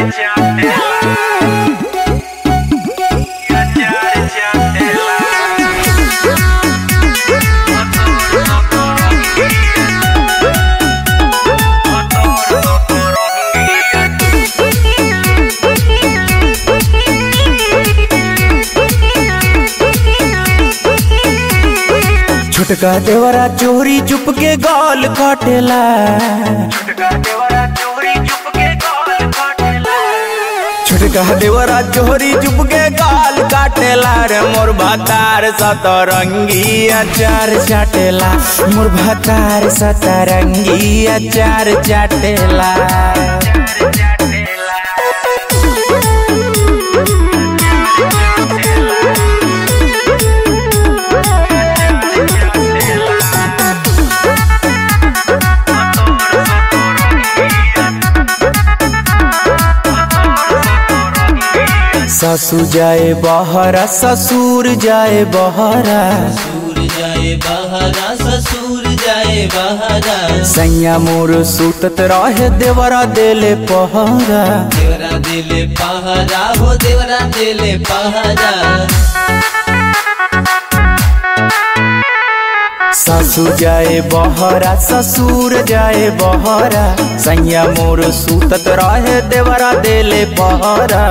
छोटका देवरा चोरी चुप के गाल काटेला छोटका देवरा चोरी चुप के गाल काटेला रे मोर भातार सतरंगी अचार चाटेला मोर भातार सतरंगी अचार चाटेला सासू जाए बहरा ससुर जाए बहरा ससुर जाए बहरा ससुर जाए बहरा सैया मोर सुतत रहे देवरा देले पहरा देवरा दिले पहरा हो देवरा दिले पहरा सासू जाए बहरा ससुर जाए बहरा सैया मोर सुतत रहे देवरा देले पहरा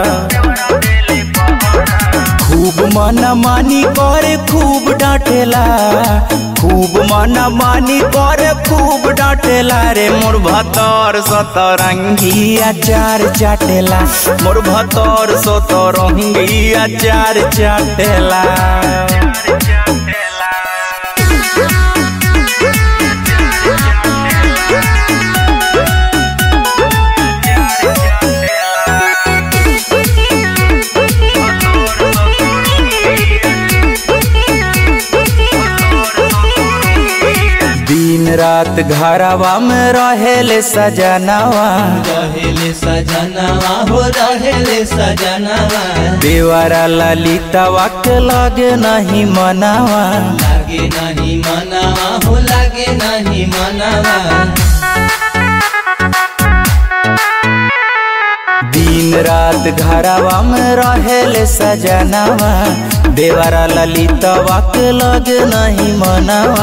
खूब मना मानी करे खूब डांटेला खूब मना मानी करे खूब डांटेला रे मोर भतर सतरंगी अचार चाटेला मोर भतर सतरंगी अचार चाटेला दिन रात घरवा में रहेले सजनावा रहेले सजनवा हो रहेले सजनवा देवरा ललितवा के लगे नहीं मनावा लागे नहीं मनावा हो लागे नहीं मनावा दिन रात घरवा में रहेले सजनावा देवरा ललितवा के लगे नहीं मनावा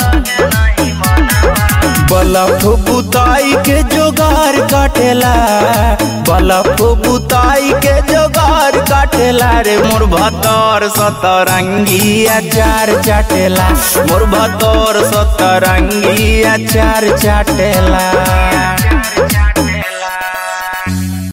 बलफ बुताई के जोगार काटेला बलफ बुताई के जोगार काटेला रे मोर भतर सतरंगी अचार चाटेला मोर भतर सतरंगी अचार चाटेला